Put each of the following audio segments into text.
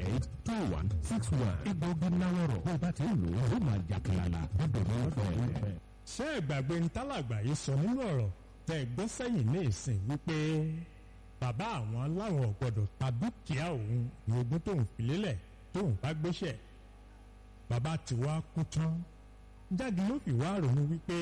eight two one six one. egbògi náwọ̀rọ̀ bó bá ti ń lò ó máa jà kìlàlà gbọ́dọ̀ ní ọ̀fẹ́. ṣé ìgbàgbé ń tálàgbà yìí sọ nínú ọ̀rọ̀ tẹ́ ẹ gbọ́ sẹ́yìn ní ìsìn wípé bàbá àwọn láwọn ò gbọ́dọ̀ ta dúkìá òun ní ogún tóun fi lélẹ̀ tóun bá gbéṣẹ̀ bàbá tí wàá kú tán jáde ló fi wá ronú wípé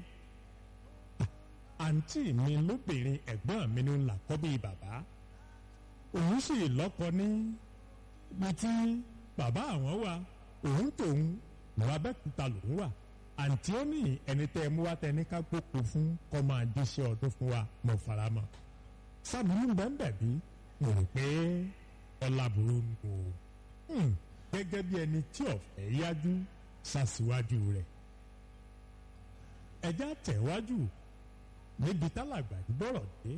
àǹtí mi lóbìnrin ẹ̀gbọ́n mi ní làkọ́bí bàbá òun sì lọ́kọ ní ibi tí bàbá àwọn wà òun tòun lọ́wọ́ abẹ́kúta lòun wà àǹtí ó ní ẹni tẹ́ ẹ mú wá tẹ ní ká gbókò fún kọ́ máa jíṣẹ́ ọdún fún wa mọ̀ faramọ́ sábìlú bẹ́ẹ̀ bí mo rò pé ọlábùrú ń bò ó gẹ́gẹ́ bí ẹni tí ọ̀fẹ́ yájú ṣàṣìwájú rẹ̀ ẹjá tẹ̀wájú níbi tálàgbà yìí bọ̀rọ̀ dé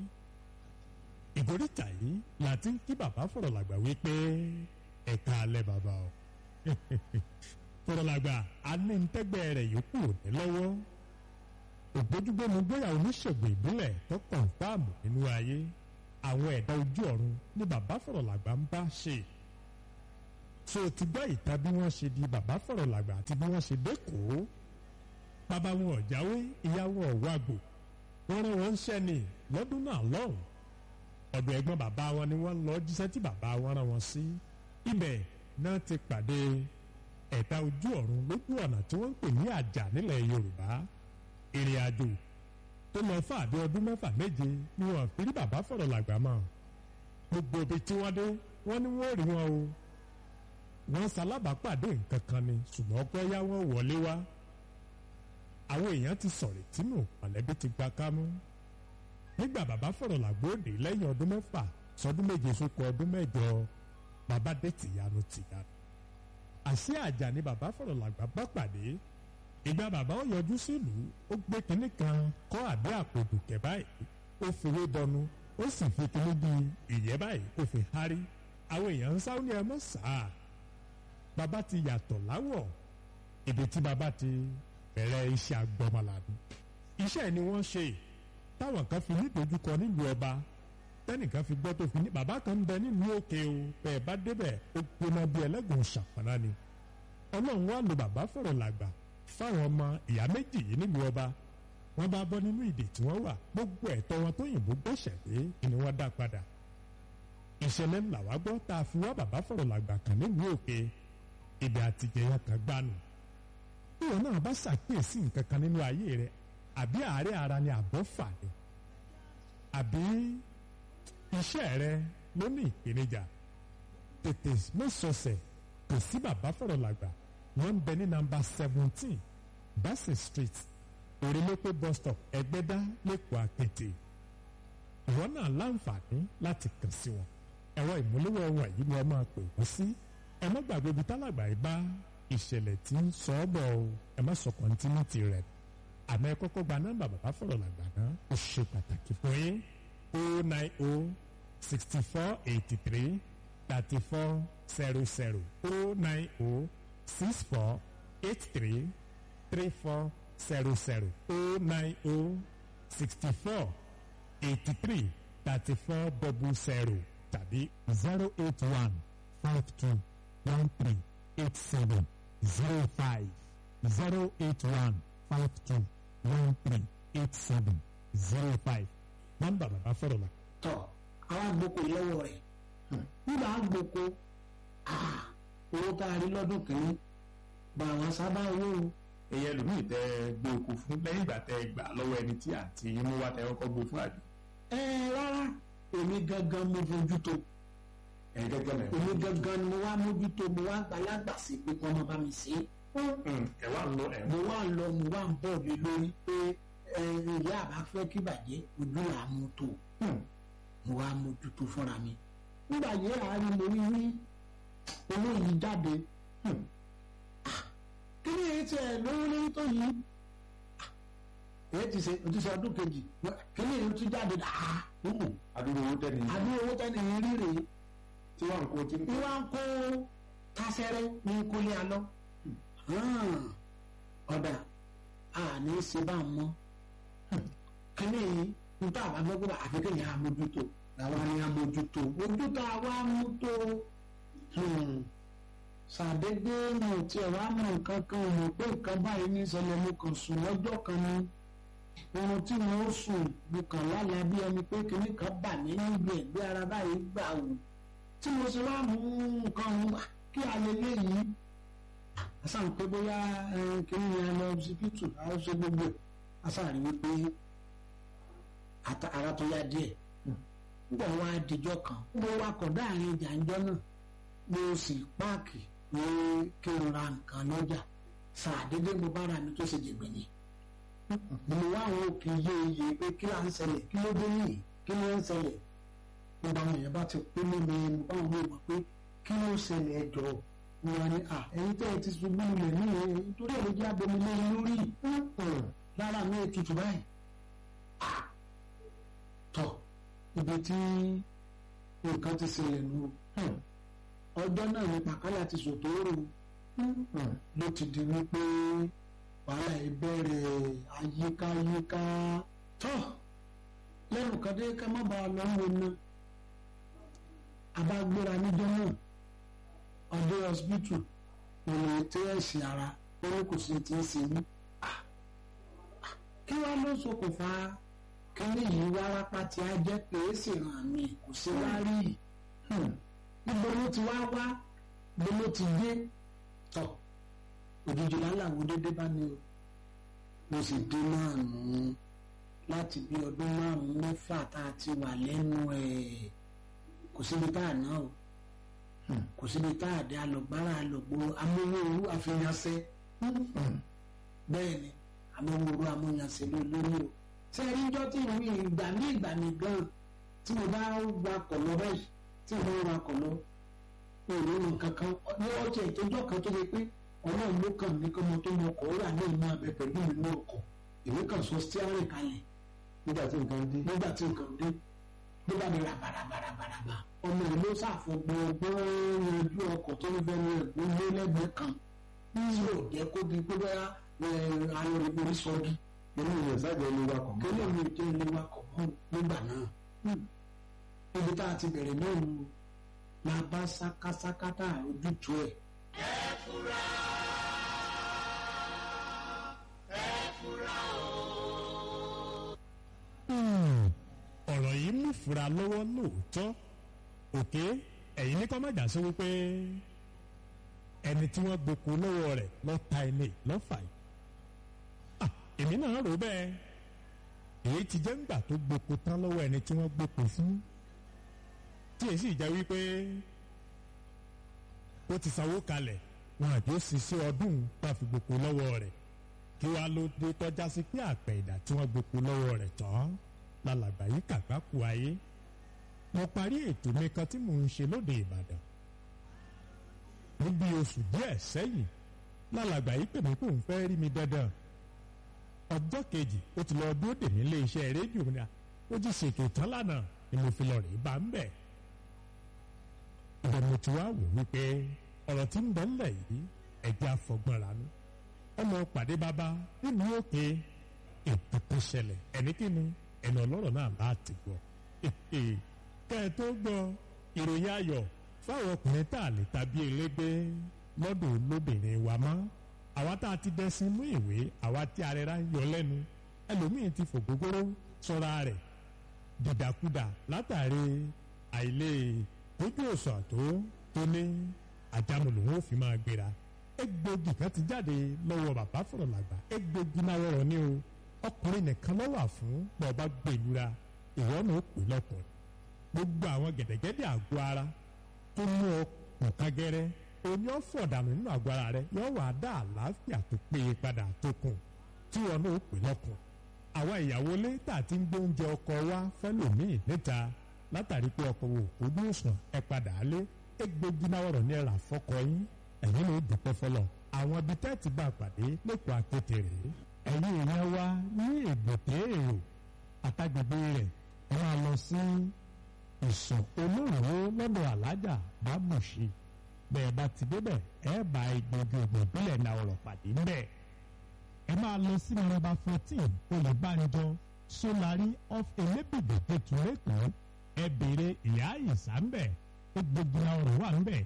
ìgòríta yìí láti ń kí bàbá fọ̀rọ̀ làgbà wípé ẹ̀ka alẹ́ bàbá o fọ̀rọ̀ làgbà anítẹ́gbẹ́ rẹ̀ yòókù ní lọ́wọ́ ògbójúgbóni gbéyàwó oníṣègùn ìbílẹ̀ tó kọ̀ǹfàmù nínú ayé àwọn ẹ̀dá ojú ọ̀run ní bàbá fọ̀rọ̀ làgbà ń bá ṣe so ti gbọ́ ìta bí wọ́n ṣe di bàbá fọ̀rọ̀ làgbà àti bí wọ́n ṣe dẹ́kọ̀ọ́ bàbá wọn ò jáwé ìyá wọn ò wágbò wọ́n rán wọn ṣẹ́ ni lọ́dún náà lọ́hùn ọ̀dọ̀ ẹ̀gbọ́n bàbá wọn ni wọ́n lọ jíṣẹ́ tí bàbá wọn rán wọn sí ibẹ̀ náà ti pàdé ẹ̀dá ojú ọ̀run lójú ọ̀nà tí wọ́n ń pè ní àjà nílẹ̀ Yorùbá ìrìn àjò tó lọ fún àbí ọdún mẹ́fà méje ni wọ́n fi rí bàbá fọ̀rọ̀ làgbà mọ́ gbogbo ibi tí wọ́n dé wọ́n ní wọ́n rí wọn o wọ́n ṣalábàápàdé nǹkan kan ni ṣùgbọ́n pé yá wọ́n wọlé wá àwọn èèyàn ti sọ̀rọ̀ tínú mọ̀lẹ́bí ti gba kámú nígbà bàbá fọ̀rọ̀ làgbóòdè lẹ́yìn ọdún mẹ́fà sọdún méje sókò ọdún mẹ́jọ bàbá dé tìyanu tìyanu àṣé àjà ni bàbá fọ̀rọ̀ làgbà bá pàdé ìgbà bàbá ó yọjú sílùú ó gbé kinní kan kọ́ àbí àpòdùkẹ́ báyìí ó fowó bọnu ó sì fi kinní bí ìyẹ́ báyìí ó fi hárí àwọn èèyàn ń sáwọn ní ẹ mọ́ sáà bàbá ti yàtọ̀ láwọ̀ ibi tí bàbá ti bẹ̀rẹ̀ iṣẹ́ agbọ́mọlàbí iṣẹ́ ni wọ́n ṣe táwọn kan fi nídojúkọ nílùú ọba tẹ́nìkan fi gbọ́ tó fi ní bàbá kan ń bẹ nílùú òkè o bẹ́ẹ̀ bá débẹ̀ ó gbóná bí ẹlẹ́gùn ṣàpọ̀nà ni ọlọ́run wá lo bàbá fọ̀rọ̀ làgbà fáwọn ọmọ ìyá méjì yìí nílùú ọba wọ́n bá bọ́ nínú ìdè tí wọ́n wà gbogbo ẹ̀tọ́ wọn tó yìnbó gbẹ̀ṣẹ̀ dé ni wọ́n dá padà ìṣẹ̀lẹ̀ ńlá wá gbọ́ tá a fi wá bàbá fọ̀rọ̀ làgbà kan nílùú òkè ibi àtijẹ́yà kan gbánu bí wọn náà bá ṣàkíyèsí nǹkan kan nínú ayé rẹ àbí àárẹ̀ ara ni àbọ̀ fà ni àbí iṣẹ́ rẹ ló ní ìpèníjà tètè mọ́sọ̀ọ̀sẹ̀ kò sí bàbá fọ̀rọ̀ làgbà wọ́n ń bẹ ní nàmbà seventeen bassey street orílẹ̀-èdè bus stop ẹgbẹ́dá lẹ́kọ̀ọ́ àpètè ìwọ náà láǹfààní láti kàn sí wọn ẹ̀rọ ìmúlẹ̀wọ̀ wọn yìí ni wọ́n máa pè wọ́n sí ẹ má gbàgbé ibi tálàgbà yìí bá ìṣẹ̀lẹ̀ tí ń sọ ọ́ bọ̀ o ẹ má sọ kọ́ńtínítì rẹ̀ àmọ́ ẹ kọ́kọ́ gba nọ́mbà bàbá fọ̀rọ̀ làgbà náà ó ṣe pàtàkì fún yín o nine o sixty four eighty three thirty four zero zero o nine o six four eight three three four zero zero o nine o sixty four eighty three thirty four double zero tàbí zero eight one five two one three eight seven zero five zero eight one five two one three eight seven zero five. nọ́mbà bàbá fọ̀rọ̀ la. tọ àwọn àgbòkò lọ́wọ́ rẹ̀ nígbà àgbòkò owó tá a rí lọ́dún kìíní bá àwọn sábà owó o. èyẹ lòmíì tẹ gbé oko fún lẹ́yìn ìgbà tẹ gbà lọ́wọ́ ẹni tí àǹtí yín mú wá tẹ kọ́kọ́ gbé fún àbí. ẹ rárá èmi gangan mo fojú tó ẹ gẹ́gẹ́ mẹ. èmi gangan ni mo wá mójútó mo wá gbalágbà sí pé kí wọ́n bá mi ṣe é ẹ wá ń lọ ẹ mo wá ń lọ mo wá ń bọ̀ lé lórí pé ẹ ìyá àbá fẹ́ kí bàjẹ́ ojú là á mú tó mo wá mójútó fúnra mi nígbà yẹ àárín mo rí rí owó yìí jáde kí ni èyí tiẹ̀ lówó lórí tó yìí èyí ti ṣe o ti ṣe ọdún kejì kí ni èyí tún jáde dáa adúgbò owó tẹ́ni yín àbí owó tẹ́ni yẹn rí rèé tí wọ́n ń kó tí ń ní kó. wá ń kó tásẹ́rẹ́ ní kólé alọ́ ọ̀dà àní ṣe bá ń mọ́ kíní yìí níta àwọn abẹ́gbẹ́ àfikún yẹn amójútó làwọn ni amójútó ojútó àwa amútó ṣàdédé mo tiẹ̀ wá mọ nǹkan kan ò mọ̀ pé nǹkan báyìí ní ìṣẹ̀lẹ̀ mo kàn sùn lọ́jọ́ kan ni ohun tí mo sùn mo kàn lálàá bí ẹni pé kinní kan bà mí níbi ẹ̀gbẹ́ ara báyìí gbà wò tí mo ṣe wá mú nǹkan ọ̀hún wá kí alẹ́lẹ́ yìí àṣà ń pé bóyá kinní yẹn lọ síbítù àwọn ṣe gbogbo ẹ̀ àṣà rí wípé ara tó yá díẹ̀ nígbà wá dijọ́ kan mo wakọ̀ dáàrin ìjànjọ́ náà mo sì páàkì pé kí n ra nǹkan lọ́jà ṣàdédé mo bára mi tó ṣe jẹ̀gbẹ̀ni mo wá àwọn òkè iye iye pé kí là ń ṣẹlẹ̀ kí ló dé yìí kí ló ń ṣẹlẹ̀ mo bá àwọn èèyàn bá ti pé mọ́ mi mo bá àwọn èèyàn pé kí ló ń ṣẹlẹ̀ ẹjọ́ mo wá ní à ẹ̀yin tẹ́ ẹ ti ṣubú lulẹ̀ ní ẹ̀ nítorí ẹ̀ ló jẹ́ abomi lé lórí lára mi ètùtù báyìí tọ̀ ibi tí nǹkan ti ṣẹlẹ̀ nù ọjọ́ náà ní pàkálà ti sòtòrò ló ti di wípé wàhálà ìbẹ̀rẹ̀ àyíkáyíká tọ́ lẹ́nu kan dé ká má bàa lọ wọ ná abágbéra níjọ́ náà ọdẹ hospital òun ètò ẹ̀sìn ara ó ní kò sí ti ń ṣe ní. kí wàá ló ṣokùnfà kíní yìí wárápá tí a jẹ́ pé é sì ràn mí kò sí wá rí níbo ló ti wá wá níbo ló ti dé tọ̀ òjijì láláwo dédé bá ní o mo sì dé náà nù ún láti bí ọdún márùn-ún mẹ́fà tá a ti wà lẹ́nu ẹ̀ kò síbi tá a ná o kò síbi tá a dé alọ̀gbára alọ̀gbòrò amówóoru àfihànṣẹ́ bẹ́ẹ̀ ni amówóoru amóhànṣẹ́ lórí o ṣé ẹ níjọ́ tí ìwé ìgbà mí ìgbà mí gan tí mo bá wakọ̀ lọ báyìí tí mo bá wakọ̀ lọ òòlù nǹkan kan ní ọjà ìtọ́jọ́ kan tó yẹ pé ọlọ́run ló kàn ní kọ́mọ tó mọ ọkọ̀ ó rà ní ìmọ̀ abẹ pẹ̀lú ìlú ọkọ̀ èmi kàn sọ stiárìn kalẹ̀ nígbà tí nǹkan dé nígbà tí nǹkan dé ló bá mi ra bàràbàràbàrà ọmọ ẹ̀ ló ṣàfọ̀gbọ́n ọgbọ́n yanjú ọkọ̀ tó ń fẹ́nu ẹ̀gbọ́n lé lẹ́gbẹ̀ẹ́ kan tí ò jẹ́ kó di pé bẹ́ẹ̀ ayọ̀rẹ̀ orí sọ́ọ́dí inú ìyẹn sáàjẹ́ ilé wa kọ̀ kí ló ń jẹ́ ilé wa kọ̀ mọ́ nígbà náà ibi tá a ti bẹ̀rẹ̀ náà nù la bá sákásákátà ojútùú ẹ̀. ẹ fura ẹ fura o. ọ̀rọ̀ yìí mú fura lọ́wọ́ lóòótọ́ òkè ẹ̀yìn ní kọ́ má jà sí wípé ẹni tí wọ́n gboko lọ́wọ́ rẹ̀ lọ́ọ́ ta ilé lọ́fà yìí Ah, èmi náà rò bẹ́ẹ̀ èyí ti jẹ́ ńgbà tó gboko tán lọ́wọ́ ẹni tí wọ́n gboko fún tí èyí sì jẹ́ wípé ó ti sanwó kalẹ̀ wọn àjọ ṣiṣẹ́ ọdún tá a fi gboko lọ́wọ́ rẹ̀ kí wàá ló dé tọ́já sí pé àpẹ ìdá tí wọ́n gboko lọ́wọ́ rẹ̀ tán lálàgbà yìí kàgbákù ayé mo parí ètò mi kan tí mò ń ṣe lóde Ìbàdàn níbi oṣù díẹ̀ sẹ́yìn lálàgbà yìí pè mí pé òun fẹ́ rí mi dandan ọjọ́ kejì ó ti lọ dúró dè mí ilé iṣẹ́ rédíò ní à ó ti ṣètò tán lánàá ni mo fi lọ rè bá ń bẹ̀. ìbẹ̀ mo ti wá wò wípé ọ̀rọ̀ tí ń bẹ ńlẹ̀ yìí ẹ̀jẹ̀ afọgbọ́n ranú ọmọ pàdé bàbá nínú òkè ètò tó ṣẹlẹ̀ ẹni kíni ẹnu ọlọ́rọ̀ náà láti gbọ́ kẹ́ ẹ tó gbọ́ ìròyìn ayọ̀ fáwọn ọkùnrin tá a lè tàbí elégbé lọ́dọ̀ lóbìnrin wa mọ́ àwa tá a ti dẹ́sìn mú ìwé àwa tí arẹra ń yọ lẹ́nu ẹlòmíín ti fògógóró sọ́ra rẹ̀ dìdàkudà látàrí àìlè tójú òsàn tó tó ní àjàmù lòun ò fi máa gbéra egbògi kan ti jáde lọ́wọ́ bàbá fọ̀rọ̀ làgbà egbògi náà wọ̀rọ̀ ní o ọkùnrin nìkan ló wà fún bọ́ọ̀bá gbèlúra ìwọ náà ó pè lọ́kùnrin gbogbo àwọn gẹ̀dẹ̀gẹ̀dẹ̀ àgọ́ ara tó mú ọkùn kágẹ́rẹ́ oní ọ̀fọ̀dànù nínú àgọ́ ara rẹ yóò wá dá àlàáfíà tó péye padà tó kùn tí wọn náà ó pè lọ́kùn àwa ìyàwó ilé tá a ti ń gbé oúnjẹ ọkọ wa fẹ́lòmíì níta látàrí pé ọkọ wò kó bí òsàn ẹ padà lé egbògi náà wọ̀rọ̀ ní ẹ̀rà fọ́kọ yín ẹ̀yin ló dúpẹ́ fọlọ́ àwọn ibi tẹ́ ti bá a pàdé lẹ́kọ̀ọ́ akéte rèé ẹ̀yin èèyàn wa ní ègbòté èrò àtàgbègbè rẹ̀ ẹ máa lọ sí ìsọ̀ olóòrò lọ́dọ̀ alájà bábùṣe bẹ́ẹ̀ bá ti débẹ̀ ẹ bá egbògi ògùn ìbílẹ̀ náà ọ̀rọ̀ pàdé ńbẹ̀ ẹ máa lọ sí nọ́mbà fourteen olùbánijọ sólárì of elébìdè tètú lẹ́kọ̀ọ́ ẹ béèrè ìyá ìsà ńbẹ̀ egbògi náà ọ̀rọ̀ wà ńbẹ̀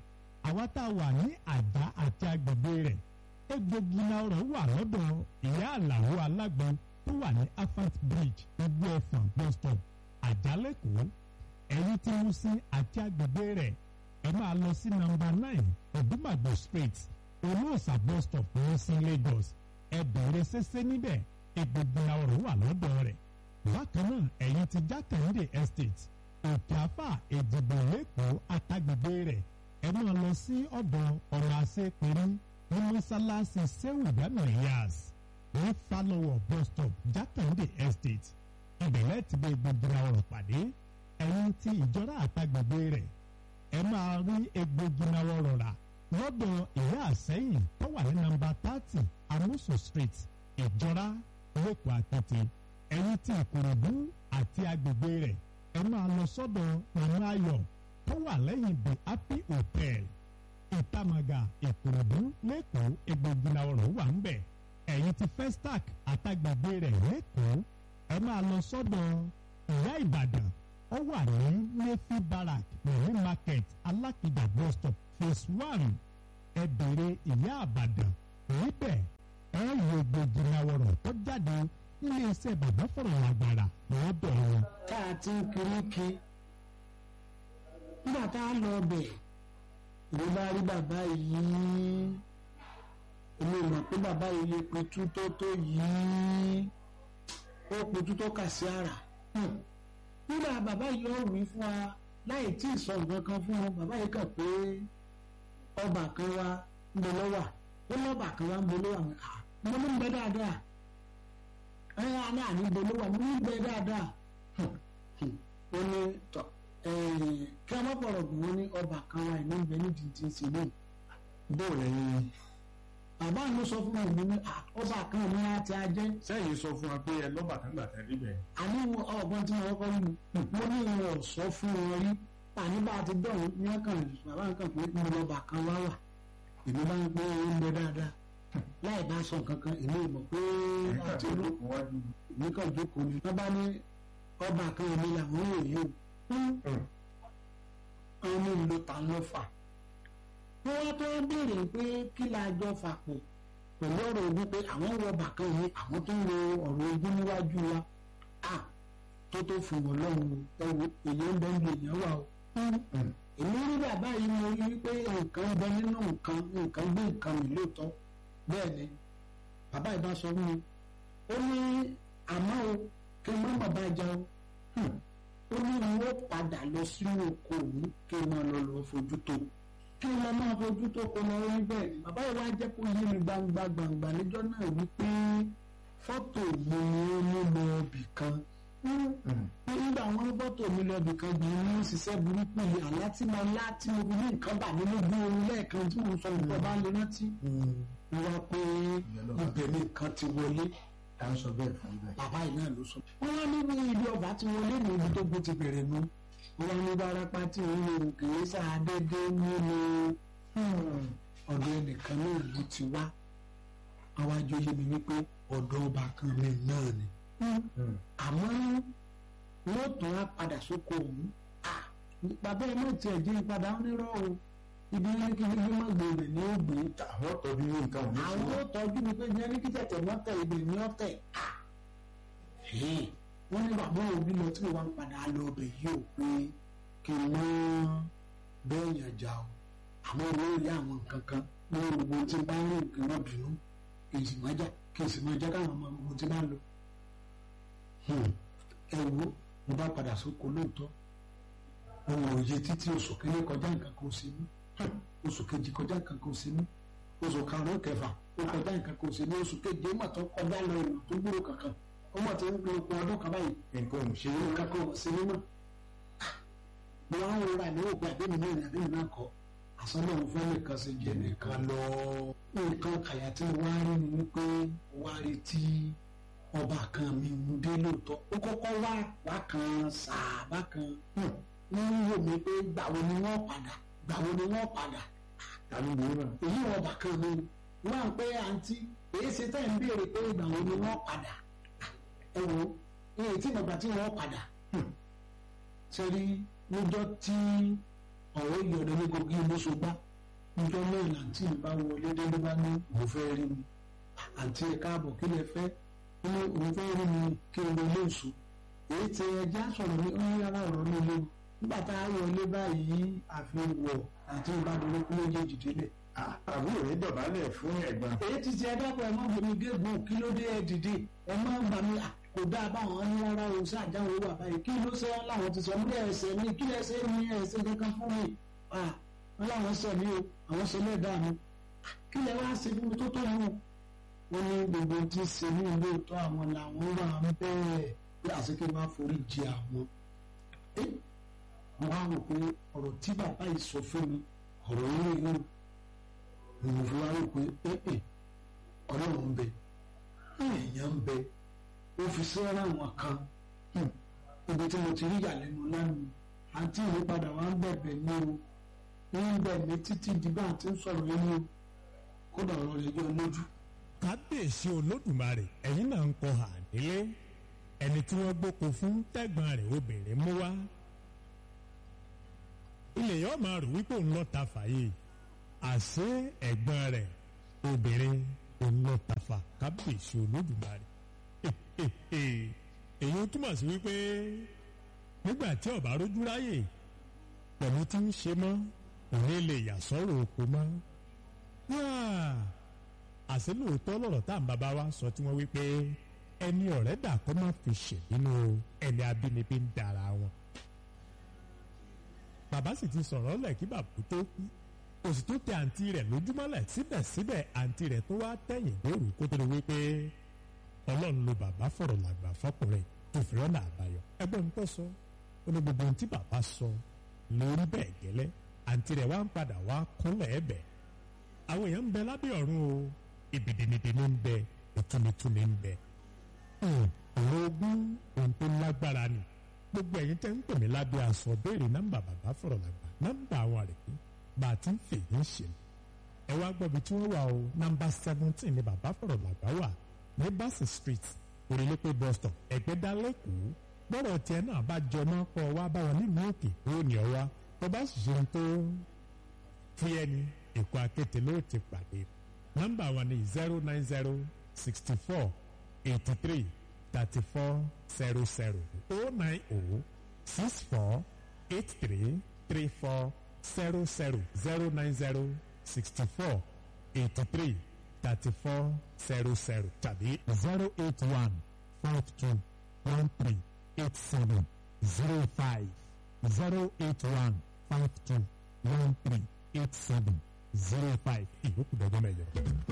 àwa tá a wà ní àjà àti agbègbè rẹ̀ egbògi náà ọ̀rọ̀ wà lọ́dọ̀ ìyá àlàó alágbọn tó wà ní afat bridge igbó ẹ̀fọ̀n bus stop àjálẹ̀kọ́ ẹ̀yìn tí mo sin àti agbègbè rẹ̀ ẹ máa lọ sí nọ́mbà nine ọ̀dúnmàgbò street olóòsà bus stop ní sí Lagos ẹ bẹ̀rẹ̀ ṣẹṣẹ́ níbẹ̀ egbògi náà ọ̀rọ̀ wà lọ́dọ̀ rẹ̀ bákan náà ẹ̀yìn ti jákàndé estate òkè àfà èdìbò lẹ́kọ̀ọ́ àtàgbègbè rẹ̀ ẹ máa lọ sí ọ̀dọ̀ ọ̀nà àṣepẹ̀rí ní mọ́sálásí sẹ́wù dáná yas ní falọwọ bus stop jákàndé estate ìbẹ̀rẹ̀ ti bẹ gbogbo ọ̀rọ̀ pàdé ẹ̀yìn tí ìjọra àtàgbègbè rẹ̀ ẹ máa rí egbògi náà ọ̀rọ̀ rà lọ́dọ̀ ìyá àsẹ́yìn tó wà ní nọ́mbà thirty amusu street ìjọra lẹ́kọ̀ọ́ àtẹ̀tẹ̀ ẹ̀yìn tí ìkòròdú àti agbègbè rẹ̀ ẹ máa lọ sọ́dọ̀ màmá ayọ̀ tó wà lẹ́yìn the happy hotel ìtàmàgà ìkòròdú lẹ́kọ̀ọ́ egbògi náà ọ̀rọ̀ wà ń bẹ̀ ẹ̀yìn tí festac àtàgbègbè rẹ̀ lẹ́kọ̀ọ́ ẹ máa lọ sọ́dọ̀ ìyá ìbàdàn ó wà ní nefi barak pẹ̀lú market alákìjà bus stop phase one ẹ bèrè ìyá àbàdàn níbẹ̀ ẹ yọ egbògi náà ọ̀rọ̀ tó jáde nílé iṣẹ́ bàbá fọ̀rọ̀ àgbàrà lọ́dọ̀ wọn. tá a ti ń kiri kí nígbà tá a lọ bẹ̀ ló bá rí bàbá yìí èmi ò mọ̀ pé bàbá yìí lè pitú tó tó yìí ó pitú tó kà sí àrà nígbà bàbá yìí ó wí fún wa láì tí ì sọ nǹkan kan fún wọn bàbá yìí kàn pé ọba kan wá ń bẹ lọ́wà ó lọ́ba kan wá ń bẹ lọ́wà mo ní ń bẹ dáadáa ẹ ní àní ń bẹ lọ́wà mo ní ń bẹ dáadáa ó ní tọ́ kí a má bọ̀rọ̀ gùn wọn ní ọba kan wa ìlú ìbẹ̀ ní tìǹtìǹ sí ní. bóò lẹ́yìn bàbá mi sọ fún mi ní ọba kan mi láti ajẹ́. sẹ́yìn sọ fún wa pé ẹ lọ́ba kan gbà tẹ́lẹ̀ bẹ̀. àní ọgbọ́n tí wọ́n kọ́ nínú mo ní ìwọ̀n ọ̀sọ́ fún wọn rí àní bá a ti dọ̀hún ní ọkàn bàbá mi kàn pé mo lọ́ba kan wá wà èmi bá ń pé ó ń bẹ dáadáa láì bá sọ nǹkan kan èmi ò mọ̀ pé àti olú èmi kàn jókòó ni wọ́n bá ní ọba kan mi làwọn ò yí o ọmọ ìlú ta ló fà wọ́n wá tó béèrè pé kí la jọ fà pọ̀ pẹ̀lú ọ̀rọ̀ ogun pé àwọn wọ bàkan yìí àwọn tó ń lo ọ̀rọ̀ ogun níwájú wa à tó tó fún wọn lọ́hùn ẹ̀wọ̀ èyí ń bẹ ń lu èèyàn wà o. èmi rí bàbá yìí mo rí wípé nǹkan bẹ nínú nǹkan nǹkan gbé nǹkan mi lóòótọ́ bẹ́ẹ̀ ni bàbá yìí bá sọ fún mi ó ní àmọ́ o kí n má bàbá jà o ó ní wọn ó padà lọ sínú oko òun kí n máa lọ lọ fojú tó kí n lọ máa fojú tó kó lọ rí bẹ́ẹ̀ ni bàbá yìí wá jẹ́ kó yé mi gbangba gbangba níjọ́ náà wípé fọ́tò mi ni ó mú lọ ibì kan nígbà wọn fọ́tò mi lọ ibì kan gbìn ní ṣiṣẹ́ burúkú yìí àlá tí mo lá tí mo fi ní nǹkan bà mí lójú oorun lẹ́ẹ̀kan tí mo sọ nǹkan bá lè rántí mo wá pé ibẹ̀ ni nǹkan ti wọlé à ń sọ bẹ́ẹ̀ fún bẹ́ẹ̀. bàbá yìí náà ló sọ. wọ́n wá níbi ibi ọba tí wọ́n lé ní ibi tó gbé ti bẹ̀rẹ̀ nu wọ́n wá ní barapa tí wọ́n lè kìí sàdédé nínú ọ̀dọ̀ ẹnìkan náà ló ti wá àwọn àjọyé mi wípé ọ̀dọ̀ ọba kan mi náà ni. àmọ́ wọ́n tún á padà sóko òun bàbá ẹ̀ náà tiẹ̀ jẹ́ ìpadà onírọ̀ o ibi ní kí ní má gbé ibẹ̀ ní ó gbé. àwọn tọ́jú ní nǹkan òní àwọn tó tọ́jú mi pé ní kí tẹ̀tẹ̀ mọ́tẹ̀ ibẹ̀ ní ọ̀tẹ̀. wọ́n ní bàbá òbí lọ tí mo wá ń padà lọ ọbẹ̀ yìí ò pé kí n mọ́ bẹ́ẹ̀ yàn jà o àmọ́ owó rí àwọn nǹkan kan ní gbogbo tí n bá ń rìn kí wọ́n bínú kí n sì máa jà kí n sì máa jà káwọn ọmọ gbogbo tí n bá ń lọ. ẹ wo mo bá padà sóko lóòótọ́ ohun òye títí oṣù kìíní kọjá nǹkan kan sí mi oṣù kejì kọjá nǹkan kan sí mi oṣù karùn-ún kẹfà ó kọjá nǹkan kan sí mi oṣù keje ó mà tó kọjá lọ ìlú tó gbúrò kankan ó mà tó ń gbé okun ọdún kan báyìí nǹkan ò ṣe é nǹkan kan ò sí mi mọ́ mo wá ń rora ní òpin àbẹ́mi náà ní àbẹ́mi náà kọ́ àsọ́nà mo fẹ́ nìkan sí jẹ nìkan lọ nǹkan kàyà tí mo wá rí ni wípé wá rí tí ọba kan mi ń dé lóòótọ́ ó kọ́kọ́ wá wá kan sàbá kan wọ́n ń wò mí pé gbàwo ni wọ́n padà gbàwo ni wọ́n padà tàbí gbòòrò náà. èyí wọn bá kan mi wọ́n à ń pé àǹtí èyí ṣe tẹ́ ń béèrè pé gbàwo ni wọ́n padà ẹ wo èyí tí ìgbàgbà tí wọ́n padà ṣe rí níjọ́ tí ọ̀rọ̀ ìyọ̀dọ̀ ní gbogbo ìmúṣọgbà níjọ́ náà làǹtí mi bá wọlé dé ló bá ní òun fẹ́ rí mi àǹtí ẹ̀ káàbọ̀ kí lẹ fẹ́ ó ní òun fẹ́ rí mi kí n wọlé oṣù èyí tí ẹja sọ̀rọ̀ ní ó ní rárá ọ̀rọ̀ mi lé nígbà tá a wọlé báyìí àfi wọ̀ àti ìbádọ́lé kú méjèèjì délẹ̀. àbúrò rẹ̀ dọ̀bálẹ̀ fún ẹ̀gbọ́n. èyí ti ti ẹjọ́ pé ẹ má gbèmí gégùn kí ló dé ẹ dìde ẹ má gbà mí kò dáa báwọn ní rárá o sí àjáwé wà báyìí kí ló ṣe wọn láwọn ti sọ mí ẹsẹ̀ mi kí ẹsẹ̀ mi ẹsẹ̀ kankan fún mi wọn láwọn sọ mí o àwọn sọ lẹ́dàá mi kí lẹ wá ṣe fún mi tó tó mú wọn ní gbogbo tí ń ṣe ní ilé ìtọ́ àwọn làwọn wà ń bẹ́ẹ̀ bí àṣekè máa forí jì àwọn. wọ́n á rò pé ọ̀rọ̀ tí bàbá yìí sọ fún mi ọ̀rọ̀ ilé inú ni mo fi wá rò pé ọlọ́run ń bẹ èèyàn ń bẹ ó fi sẹ́ra àwọn kan ibi tí mo ti rí ìyàlẹ́nu lánàá àǹtí mi padà wá ń bẹ̀bẹ̀ ní o ń bẹ̀ mí títí di bá àti ń sọ̀rọ̀ yẹn ní o kódà ọ̀rọ̀ rẹ̀ yọ lójú. kábíyèsí olódùmarè ẹ̀yin náà ń kọ hà nílé ẹni tí wọ́n gbóko fún tẹ́gbọ́n rẹ̀ obìnrin mú wá ilé yóò máa rò wípé òun lọ́ọ́ ta fàyè àṣé ẹ̀gbọ́n rẹ̀ obìnrin òun lọ́ọ́ ta fà kábíyèsí olódùmarè èyí ó túmọ̀ sí wípé nígbà tí ọba rójú ráyè pẹ̀lú tí ń ṣe mọ́ òun lè yà sọ́rọ̀ oko mọ́ àṣé lóòótọ́ lọ̀rọ̀ tá à ń bàbá wa sọ tí wọ́n wí pé ẹni ọ̀rẹ́ dà kọ́ máa fi ṣèbínú ẹni abínibí ń dara wọn. bàbá sì ti sọ̀rọ̀ lẹ̀ kí bàbá tó kú kò sì tó tẹ àǹtí rẹ̀ lójúmọ́lẹ̀ síbẹ̀síbẹ̀ àǹtí rẹ̀ tó wá tẹ̀yìn lóru kó tó lè wí pé ọlọ́run ló bàbá fọ̀rọ̀ làgbà fọkùnrin tó fi rọ́nà àbáyọ. ẹgbẹ́ mi tó sọ ó ní gbogbo ohun tí bàbá sọ lórí bẹ́ẹ̀ gẹ́lẹ́ àǹtí rẹ̀ wá ń padà wá kúnlẹ̀ ẹ̀bẹ̀ àwọn èèyàn ń bẹ lábẹ́ ọ̀run o ìbìdìnnìdìnnì ń bẹ ìtúnitúni ń bẹ ọ̀rọ̀ ogún ohun tó lágbára ni gbogbo ẹ̀yin tẹ́ ń pè mí lábẹ́ aṣọ béèrè nọ́mbà bàbá fọ̀rọ̀ làgbà nọ́mbà àwọn àrèké bá a ti ń fèyí ń ṣe ẹ wá gbọ́ bí tí wọ́n wà o nọ́mbà seventeen ni bàbá fọ̀rọ̀ làgbà wà ní Bassey street orílẹ̀-èdè bus stop ẹ̀gbẹ́dá lẹ́kọ̀ọ́ gbọ́dọ̀ tiẹ̀ náà bá jọ náà kọ́ wá báwọn nínú òkè ó ní ọ wá tó bá sì ṣe tó fúyẹ́ ni èkó akéte ló ti pàdé nọ́mbà wa ni zero nine zero sixty four eighty three thirty four zero zero oh nine oh six four eight three three four zero zero zero nine zero sixty four eighty three thirty four zero zero tàbí zero eight one five two one three eight seven zero five zero eight one five two one three eight seven zero five ìyókù dọ́gbọ́n mẹ́jọ.